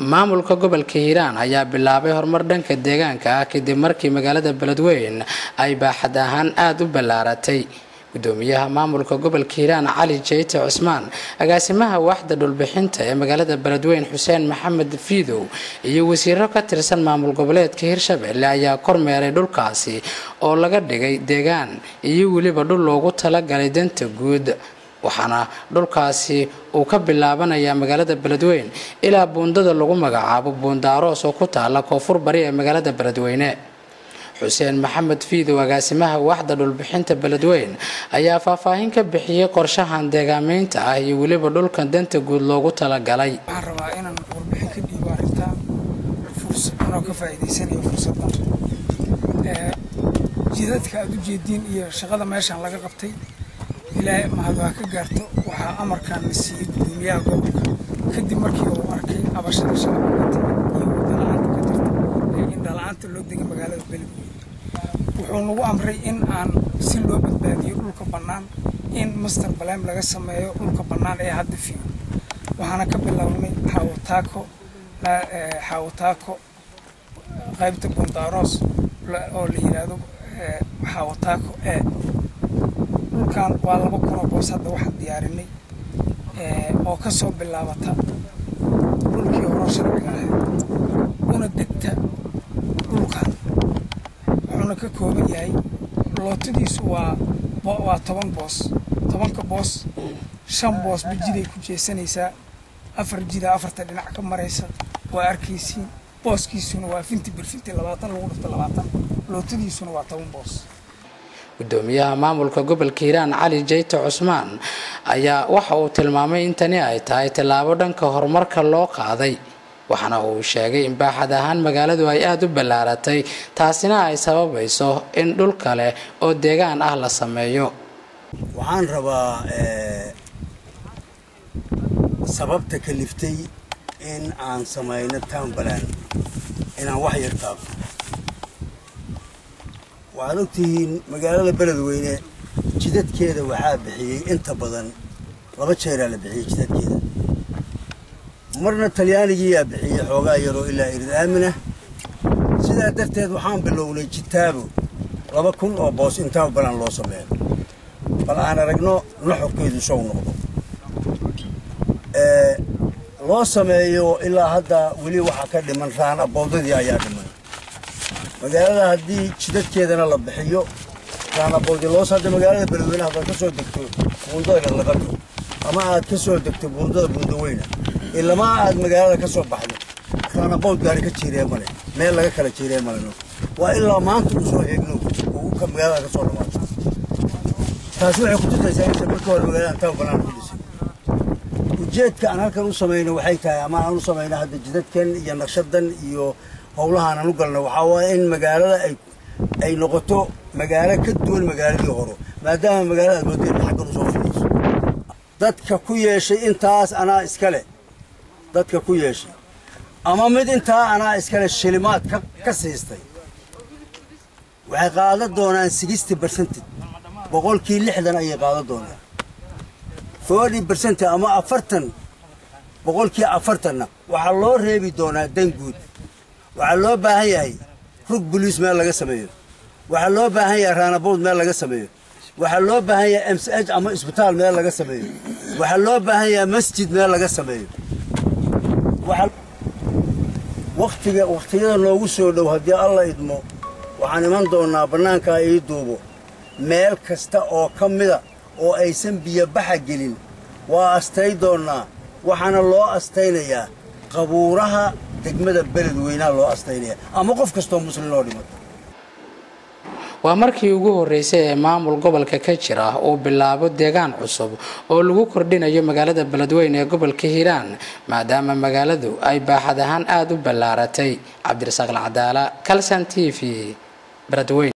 maamulka gobolka hiiraan ayaa bilaabay horumar dhanka deegaanka ah kadib markii magaalada beledweyn ay baaxad ahaan aada u ballaaratay gudoomiyaha maamulka gobolka hiiraan cali jeyte cusmaan agaasimaha waaxda dhulbixinta ee magaalada beledweyn xuseen maxamed fiidow iyo wasiiro ka tirsan maamul goboleedka hirshabelle ayaa kormeeray dhulkaasi oo laga dhigay deegaan iyo weliba dhul loogu talagalay danta guud waxaana dhulkaasi uu ka bilaabanayaa magaalada beledweyn ilaa buundada lagu magacaabo buundaaroos oo ku taala koonfur bari ee magaalada beledweyne xuseen maxamed fiidow agaasimaha waaxda dhulbixinta beledweyn ayaa faahfaahin ka bixiyey qorshahan deegaameynta ah iyo weliba dhulkan danta guud loogu talagalay waxaan rabaa inaan warbixin ka dhiibo arrintaa anoo ka faa'iidaysanayo fursaddan jidadka aada u jeediin iyo shaqada meeshaan laga qabtay ilaahay mahad waa ka gaarto waxaa amarkaan la siiyey gudoomiyaha gobolka kadib markii uu arkay abashada shacabka iyo wadala-aanta ka jirta ee indhala-aanta loo degay magaalada beledweyne wuxuu nagu amray in aan si loo badbaadiyo dhulka bannaan in master balem laga sameeyo dhulka bannaan ee hadda fiigo waxaana ka bilownay xaawataako xaawataako qaybta bundaaroos oo la yidhaahdo xaawataako ee dhulkan waa laba kunoo boos hadda waxaan diyaarinay oo ka soo bilaabata dhulkii horo sharciga ahayd una degta dhulkan wuxuuna ka kooban yahay lootadiisu waa waa toban boos tobanka boos shan boos ba jiday ku jeesanaysaa afar jida afarta dhinac ka maraysa waa arkaysiin booskiisuna waa finti birfinti labaatan lagu dhifto labaatan lootadiisuna waa toban boos gudoomiyaha maamulka gobolka hiiraan cali jeyte cusmaan ayaa waxa uu tilmaamay in tani ay tahay tallaabo dhanka horumarka loo qaaday waxaana uu sheegay in baaxad ahaan magaaladu ay aada u ballaaratay taasina ay sababayso in dhul kale oo deegaan ah la sameeyo waxaan rabaa sababta kaliftay in aan samayno townbalan inaan wax yar taabto waxaad ogtihiin magaalada beledweyne jidadkeeda waxaa bixiyey inta badan laba jeeraa la bixiyey jidadkeeda marna talyaanigiiyaa bixiyey xoogaa yaroo ilaa irid aaminah sidaa darteed waxaan bilownay jitaabo laba kun oo boos in townbalan loo sameeyo bal aan aragno nuxurkeedu sow noqdo loo sameeyo ilaa hadda weli waxaa ka dhiman raan aboodadii ayaa dhiman magaalada haddii jidadkeedana la bixiyo raanaboodi loos hadda magaalada beledweyne haddaad ka soo degto buundada laqado ama aad ka soo degto buundada buundaweyna ilamaa aad magaalada ka soo baxdo raanabood gaari ka jiiree male meel laga kala jiiree maleno waa ilaa maanta u soo eegno oo ka magaalada ka soo dhamaato taasi waxay ku tusaysaa inta marka hore magaalada taw banaan ku dhisay ujeedka aan halkan u samayno waxay tahay ama aan u samayno hadda jidadkan iyo naqshadan iyo howlahaan aan u galno waxaa waaya in magaalada ay ay noqoto magaalo ka duwan magaaladii horo maadaama magaalada aad moodeen xaggan usoo fidayso dadka ku yeeshay intaas anaa iskale dadka ku yeeshay ama mid intaa anaa iskale shilimaad ka ka siistay waxay qaadan doonaan sixty percentage boqolkii lixdan ayay qaadan doonaan forty percent ama afartan boqolkii afartanna waxaa loo reebi doonaa dan guud waxaa loo baahan yahay rug boliis meel laga sameeyo waxaa loo baahan yahay raanabood meel laga sameeyo waxaa loo baahan yahay m c h ama isbitaal meel laga sameeyo waxaa loo baahan yahay masjid meel laga sameeyo waktiga wakhtiyada noogu soo dhow haddii alla idmo waxaan iman doonnaa bannaankaa ii duubo meel kasta oo ka mida oo aysan biyobaxa gelin waa astay doonnaa waxaana loo astaynayaa qabuuraha degmada beledweynaha loo astaynaya ama qof kastoo muslim loo dhimo waa markii ugu horreysay ee maamul gobolka ka jira uu bilaabo deegaan cusub oo lagu kordhinayo magaalada beledweyne ee gobolka hiiraan maadaama magaaladu ay baaxad ahaan aada u ballaaratay cabdirasaaq alcadaala calson t v beledweyne